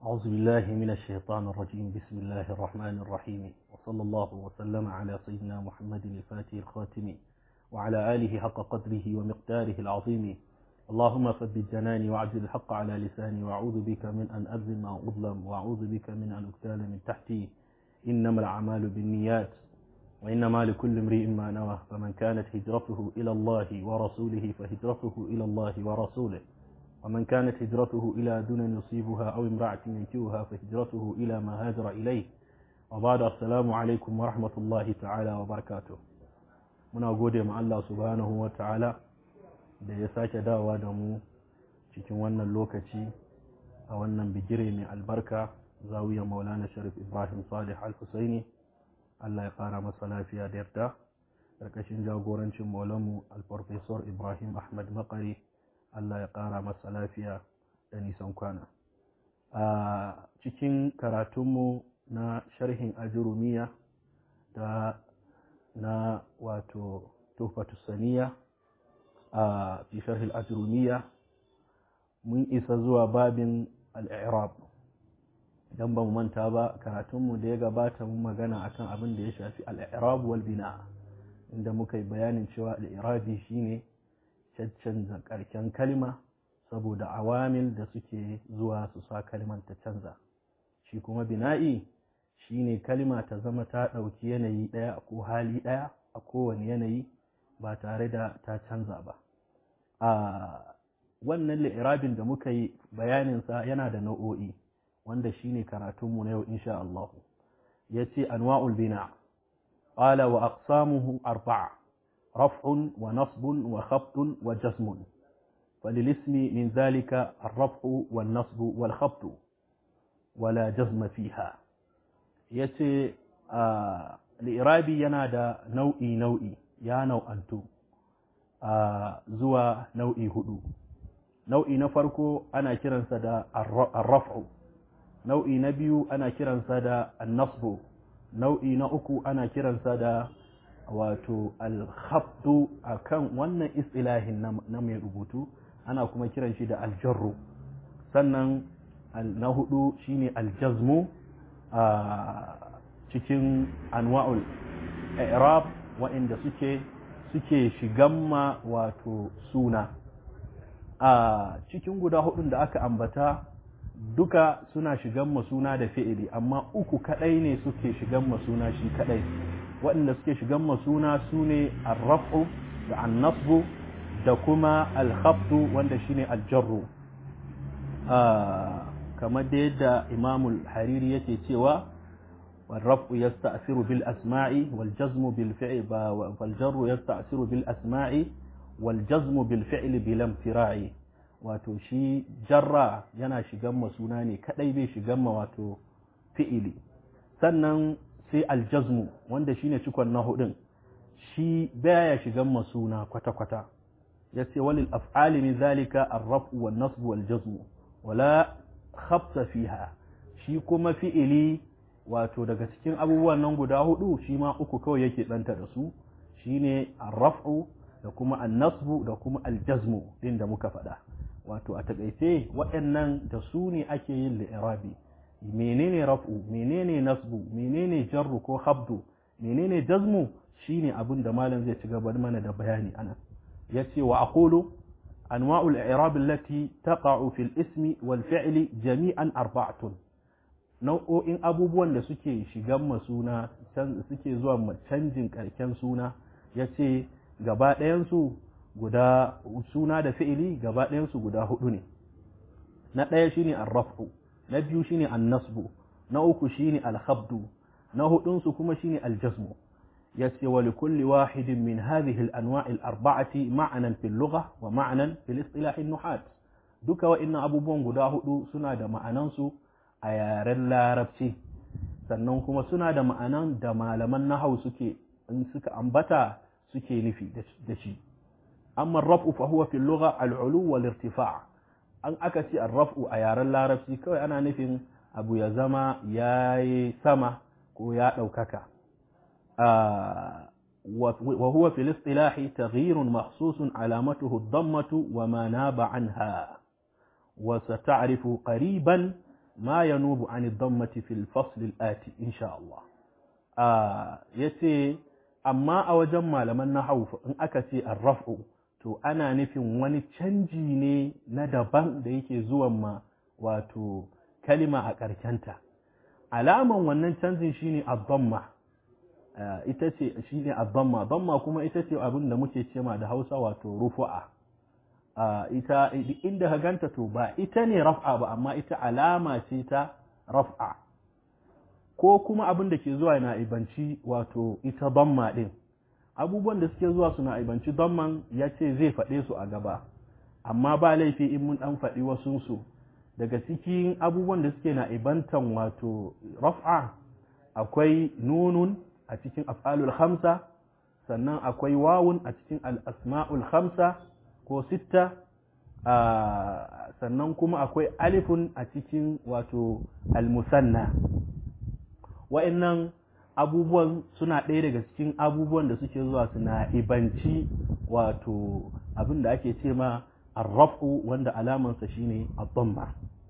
أعوذ بالله من الشيطان الرجيم بسم الله الرحمن الرحيم وصلى الله وسلم على سيدنا محمد الفاتح الخاتم وعلى آله حق قدره ومقداره العظيم اللهم ثبت جناني وعجل الحق على لساني وأعوذ بك من أن أظلم أو أظلم وأعوذ بك من أن أغتال من تحتي إنما الأعمال بالنيات وإنما لكل امرئ ما نوى فمن كانت هجرته إلى الله ورسوله فهجرته إلى الله ورسوله ومن كانت هجرته إلى دون يصيبها أو امرأة ينكوها فهجرته إلى ما هاجر إليه وبعد السلام عليكم ورحمة الله تعالى وبركاته muna gode ma Allah subhanahu wa ta'ala da ya sake dawa da mu cikin wannan lokaci a wannan bigire mai albarka zawiya maulana sharif ibrahim salih al-husaini Allah ya ƙara masa lafiya da yarda ƙarƙashin jagorancin maulanmu al-farfesor ibrahim ahmad makari Allah ya ƙara masa lafiya da nisan kwana a cikin karatunmu na sharhin ajurumiya da na wato tufatu saniya a fi sharhil ajurumiya mun isa zuwa babin al'irab idan ba mu manta ba karatunmu da ya gabata mun magana akan abin da ya shafi al'irab wal bina inda muka yi bayanin cewa al'irabi shine caccanza karken kalma saboda awamil da suke zuwa su sa kalmar ta canza shi kuma bina'i shine kalma ta zama ta ɗauki yanayi ɗaya ko hali ɗaya a kowane yanayi ba tare da ta canza ba a wannan li'irabin da muka yi bayaninsa yana da nau'o'i wanda shine karatunmu na yau insha Allah ya ce anwa'ul bina qala wa aqsamuhu arba'a raf'un wa nasbun wa khafdun wa jazmun فللاسم من ذلك الرفع والنصب والخفض ولا جزم فيها yace li'irabi yana da nau'i nau'i ya nau'antu zuwa nau'i hudu nau'i na farko ana kiransa da arraf'u nau'i na biyu ana kiransa da annasbu nau'i na uku ana kiransa da wato alhabdu a kan wannan istilahin na mai rubutu ana kuma kiran shi da aljarru sannan na hudu shine aljazmu a cikin anwa'ul i'rab wa'inda suke suke shigan ma wato suna a cikin guda hudun da aka ambata duka suna shigan ma suna da fi'ili amma uku kadai ne suke shigan ma suna shi kadai waɗanda suke shigan ma suna su ne arrafu da annasbu da kuma alhafdu wanda shine aljarru kamar da yadda imamul hariri yake cewa والرفع يستأثر بالأسماء والجزم بالفعل والجر يستأثر بالأسماء والجزم بالفعل بلا امتراع wato shi jarra yana shigan ma suna ne kadai bai shigan ma wato fi'ili sannan sai aljazmu wanda shine cikon na hudun shi baya shigan ma suna kwata-kwata ya ce walil af'ali min zalika ar-raf'u wan nasbu wal jazmu wala khabsa fiha shi kuma fi'ili wato daga cikin abubuwan nan guda hudu shi ma uku kawai yake ɗanta da su shine arraf'u da kuma annasbu da kuma aljazmu din da muka faɗa wato a takaice waɗannan da su ne ake yin li'irabi menene raf'u menene nasbu menene jarru ko habdu menene jazmu shine abin da malam zai ci gaba mana da bayani anan yace wa aqulu anwa'ul i'rab allati taqa'u fil ismi wal fi'li jami'an arba'atun nau'o'in abubuwan da suke shigan masuna suke zuwa canjin karken suna ya ce gaba ɗayansu guda suna da fi'ili gaba ɗayansu guda hudu ne na ɗaya shine arrafu na biyu shine annasbu na uku shine alhabdu na hudunsu kuma shine aljazmu ya ce wa likulli wahidin min hadhihi al-anwa' al-arba'ati ma'anan fil lugha wa ma'anan fil istilah nuhat duka wa'annan abubuwan guda hudu suna da ma'anansu a yaren larabci sannan kuma suna da ma'anan da malaman nahau suke in suka ambata suke nufi da shi amma raf'u fa huwa fil lugha al-ulu wal irtifa' an aka ce ar-raf'u a yaren larabci kawai ana nufin abu ya zama yayi sama ko ya daukaka wa huwa fil istilahi taghyirun mahsusun alamatuhu ad-dammatu wa ma naba anha wa sata'rifu qariban ma yanubu an dhammati fil fasl al-ati insha Allah ah yace amma a wajen malaman nahwu in aka ce ar-raf'u to ana nufin wani canji ne na daban da yake zuwan ma wato kalima a ƙarkenta alaman wannan canjin shine ad-dhamma ita ce shine ad-dhamma dhamma kuma ita ce abin da muke cema da Hausa wato rufu'a ita inda ka ganta to ba ita ne raf'a ba amma ita alama ce ta raf'a ko kuma abin da ke zuwa na ibanci wato ita dhamma din abubuwan da suke zuwa suna ibanci dhamman ya ce zai faɗe su a gaba amma ba laifi in mun ɗan faɗi wasunsu daga cikin abubuwan da suke na ibantan wato raf'a akwai nunun a cikin af'alul khamsa sannan akwai wawun a cikin al-asma'ul khamsa ko sitta sannan kuma akwai alifun a cikin wato al-musanna wa'annan abubuwan suna ɗaya daga cikin abubuwan da suke zuwa suna ibanci wato abin da ake ce ma arraf'u wanda alamansa shine ad-damma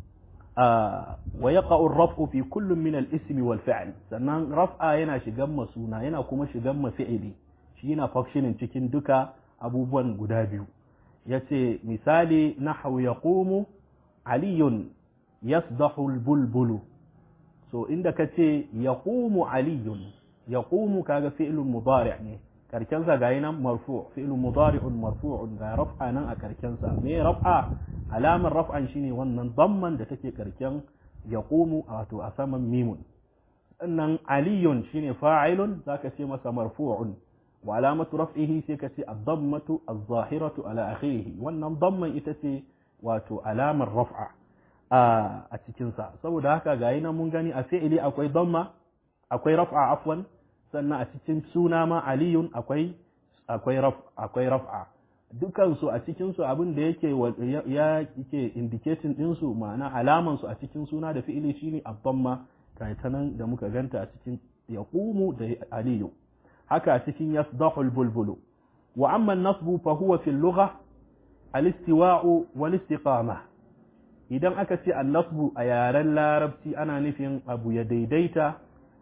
wa yaqa'u ar-raf'u fi kullum min al-ism wal fi'l sannan raf'a yana shigan masuna yana kuma shigan mafi'ili shi yana functioning cikin duka abubuwan guda biyu yace misali nahwu yaqumu aliyun yasdahu al-bulbulu so inda kace yaqumu aliyun yaqumu kaga fi'lun mudari' ne karken sa gayi nan marfu fi'lun mudari'un marfu'un ga raf'a nan a karken sa me raf'a alamar raf'an shine wannan damman da take karken yaqumu wato a saman mimun sannan aliyun shine fa'ilun zaka ce masa marfu'un wa alamatu raf'ihi sai ka ce ad-dammatu az-zahiratu ala akhirih wannan damman ita ce wato alamar raf'a a cikin sa saboda haka gayi nan mun gani a fi'ili akwai damma akwai raf'a afwan sannan a cikin suna ma aliyun akwai akwai raf akwai raf'a dukan su a cikin su abin da yake ya yake indicating din su ma'ana alaman su a cikin suna da fi'ili shine abdamma kai ta nan da muka ganta a cikin yaqumu da aliyu haka a cikin yasdahul bulbulu wa amma an-nasbu fa huwa fi al-lugha al-istiwa'u wal istiqama idan aka ce an-nasbu a yaren larabci ana nufin abu ya daidaita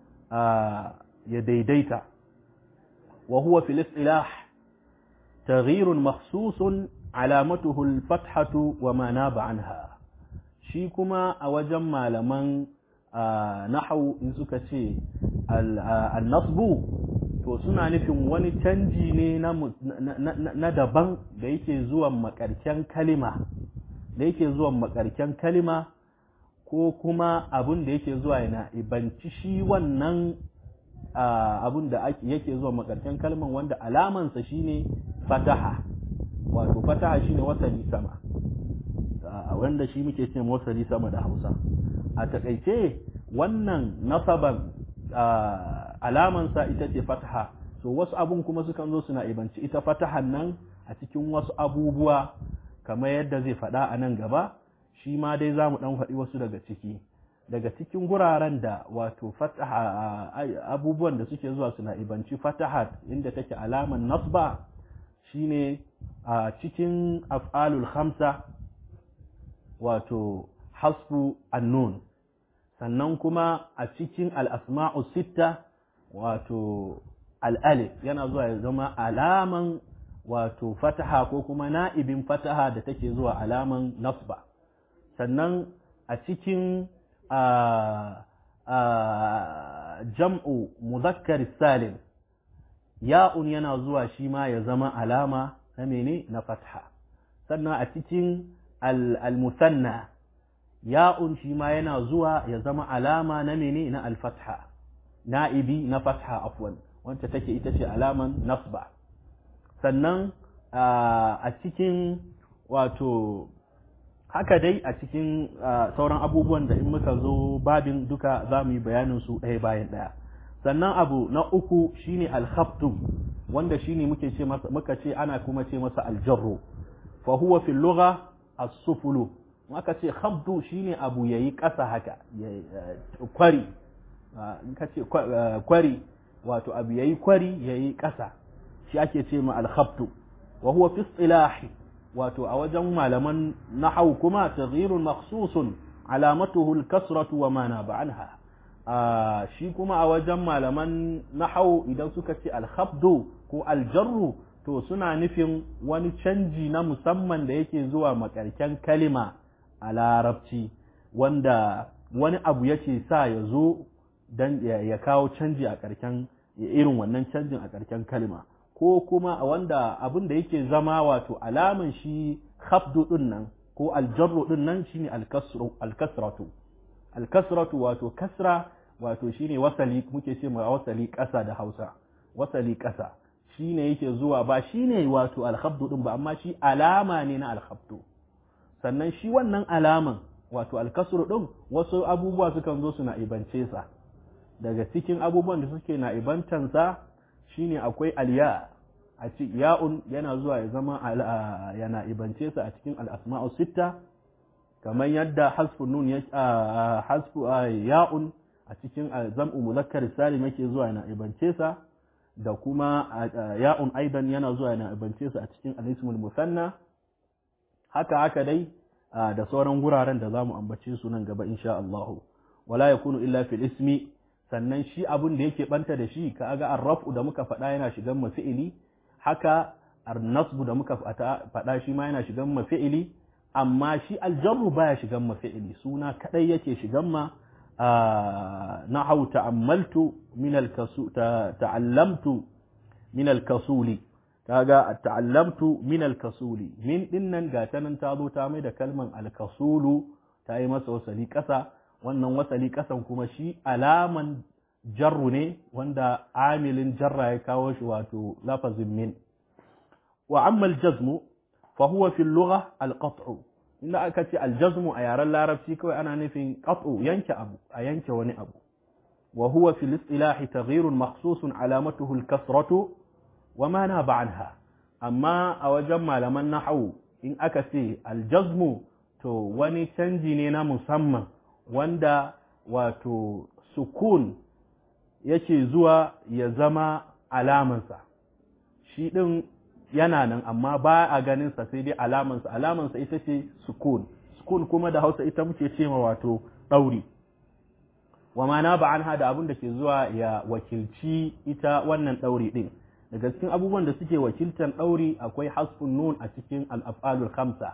ya daidaita wa huwa fil istilah تغيير مخصوص علامته الفتحة وما ناب عنها shi kuma a wajen malaman nahau in suka ce annasbu to suna nufin wani canji ne na daban da yake zuwan makarken kalima da yake zuwan makarken kalima ko kuma abin da yake zuwa yana ibanci shi wannan abin da yake zuwa makarken kalman wanda alamansa shine fataha wato fataha shine wasali sama wanda shi muke ce wasali sama da hausa a takaice wannan nasaban alamansa ita ce fataha so wasu abun kuma sukan zo suna ibanci ita fatahan nan a cikin wasu abubuwa kamar yadda zai faɗa a nan gaba shi ma dai za mu ɗan faɗi wasu daga ciki daga cikin guraren da wato fataha abubuwan da suke zuwa suna ibanci fatahat inda take alaman nasba shine a cikin af'alul khamsa wato hasfu annun sannan kuma a cikin al'asma'u sitta wato al'alif yana zuwa ya zama alaman wato fataha ko kuma na'ibin fataha da take zuwa alaman nasba sannan a cikin jam'u muzakkar salim ya'un yana zuwa shi ma ya zama alama na mene na fatha sannan a cikin al-musanna ya'un shi ma yana zuwa ya zama alama na mene na al-fatha na'ibi na fatha afwan wacce take ita ce alaman nasba sannan a cikin wato haka dai a cikin sauran abubuwan da in muka zo babin duka za mu yi bayanin su ɗaya bayan ɗaya sannan abu na uku shine alkhaftu wanda shine muke ce masa muka ce ana kuma ce masa aljarru fa huwa fil lugha as-sufulu aka ce khabdu shine abu yayi ƙasa haka kwari in ka ce kwari wato abu yayi kwari yayi ƙasa shi ake ce ma al-khabtu wa huwa fi istilahi wato a wajen malaman nahau kuma taghyirun makhsusun alamatuhu al-kasratu wa ma naba anha shi kuma a wajen malaman nahau idan suka ce al-khabdu ko al-jarru to suna nufin wani canji na musamman da yake zuwa makarken kalima a larabci wanda wani abu yake sa ya zo dan ya kawo canji a karken irin wannan canjin a karken kalima ko kuma wanda abin da yake zama wato alaman shi khafdu din nan ko aljarru din nan shine alkasru alkasratu alkasratu wato kasra wato shine wasali muke ce ma wasali ƙasa da Hausa wasali ƙasa shine yake zuwa ba shine wato alkhabdu din ba amma shi alama ne na alkhabdu sannan shi wannan alaman wato alkasru din wasu abubuwa sukan zo su na ibance sa daga cikin abubuwan da suke na ibantansa shine akwai alya a ci ya'un yana zuwa ya zama yana ibance sa a cikin al'asma'u sitta kamar yadda hasfu nun ya hasfu ya'un a cikin zam'u muzakkar salim yake zuwa yana ibance sa da kuma ya'un aidan yana zuwa yana ibance sa a cikin al-ismul musanna haka haka dai da sauran guraren da zamu ambace su nan gaba insha Allah wala yakunu illa fil ismi sannan shi abun da yake banta da shi ka ga arrafu da muka faɗa yana shigan mafi'ili haka arnasbu da muka faɗa shi ma yana shigan mafi'ili amma shi aljarru baya shigan mafi'ili suna kadai yake shigan ma na hau ta'ammaltu min alkasu ta'allamtu min alkasuli kaga ta'allamtu min alkasuli min dinnan ga ta nan ta zo ta mai da kalman alkasulu ta yi masa wasali ƙasa wannan wasali ƙasan kuma shi alaman jarru ne wanda amilin jarra ya kawo shi wato lafazin min wa amma aljazmu fa huwa fi lugha alqat'u inda aka ce aljazmu a yaren larabci kawai ana nufin qat'u yanke abu a yanke wani abu wa huwa fi istilahi taghyirun makhsusun alamatuhu alkasratu wa ma naba anha amma a wajen malaman nahwu in aka ce aljazmu to wani canji ne na musamman wanda wato sukun yake zuwa ya zama alamansa shi ɗin yana nan amma ba a ganinsa sai dai alamansa alamansa ita ce sukun sukun kuma da hausa ita muke ce ma wato ɗauri wa mana ba an hada abin da ke zuwa ya wakilci ita wannan ɗauri ɗin daga cikin abubuwan da suke wakiltan ɗauri akwai hasfun nun a cikin al'afalul khamsa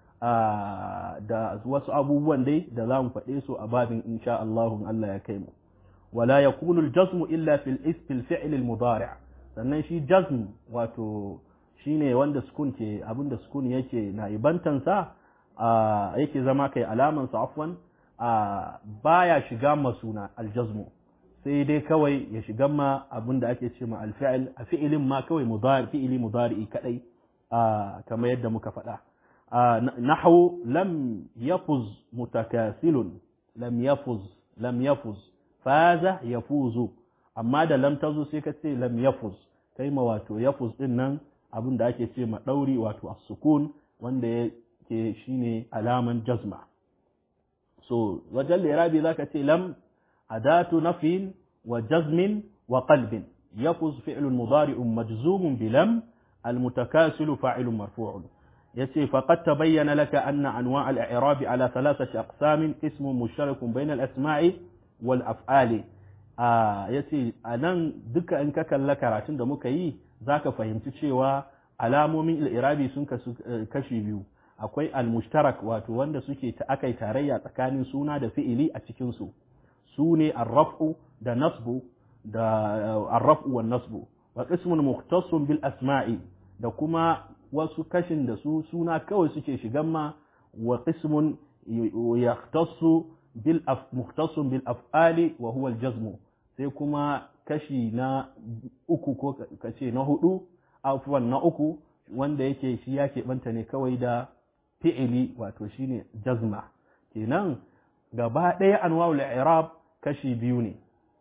da wasu abubuwan dai da za mu faɗe su a babin insha Allahun Allah ya kai mu wala yakunu al-jazm illa fil isfil fi'l al-mudari' sannan shi jazm wato shine wanda sukun ke abinda sukun yake na ibantan sa yake zama kai alaman sa afwan baya shiga masuna al-jazm sai dai kawai ya shiga ma abinda ake ce ma al-fi'l a fi'ilin ma kawai mudari fi'ili mudari kadai kamar yadda muka faɗa نحو لم يفز متكاسل لم يفز لم يفز فاز يفوز amma da lam tazo sai ka ce lam yafuz kai ma wato yafuz din nan abin da ake ce ma dauri wato as-sukun wanda yake shine alaman jazma so wajen lirabi zaka ce lam adatu nafin wa jazmin wa qalbin yafuz fi'lun mudari'un majzumun bi lam al-mutakasilu fa'ilun marfu'un yace faqad tabayyana laka anna anwa' al-i'rab ala thalathati aqsam ismun mushtarakun bayna al-asma'i wal af'ali a yace anan duka in ka kalla karatun da muka yi zaka fahimci cewa alamomin al-i'rabi sun kashi biyu akwai al-mushtarak wato wanda suke ta akai tarayya tsakanin suna da fi'ili a cikin su su ne ar-raf'u da nasbu da ar-raf'u wan nasbu wa qismun mukhtassun bil asma'i da kuma wasu kashin da su suna kawai suke shigan ma wa qismun yahtassu bil af muhtassun bil af'ali wa huwa al jazmu sai kuma kashi na uku ko kace na hudu afwan na uku wanda yake shi ya keɓanta ne kawai da fi'ili wato shine jazma kenan gaba ɗaya anwa'ul i'rab kashi biyu ne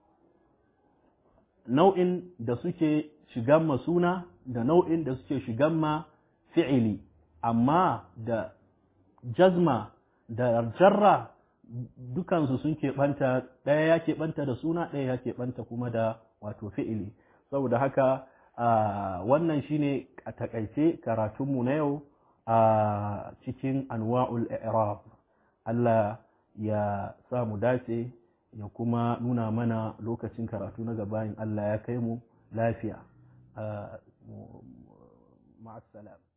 nau'in da suke shigan ma suna da nau'in da suke shigan ma fi'ili amma da jazma da jarra dukansu sun keɓanta ɗaya ya keɓanta da suna ɗaya ya keɓanta kuma da wato fi'ili saboda haka wannan shine a takaice karatunmu na yau a cikin anwa'ul i'rab Allah ya sa mu dace ya kuma nuna mana lokacin karatu na gaba in Allah ya kai mu lafiya ma'assalam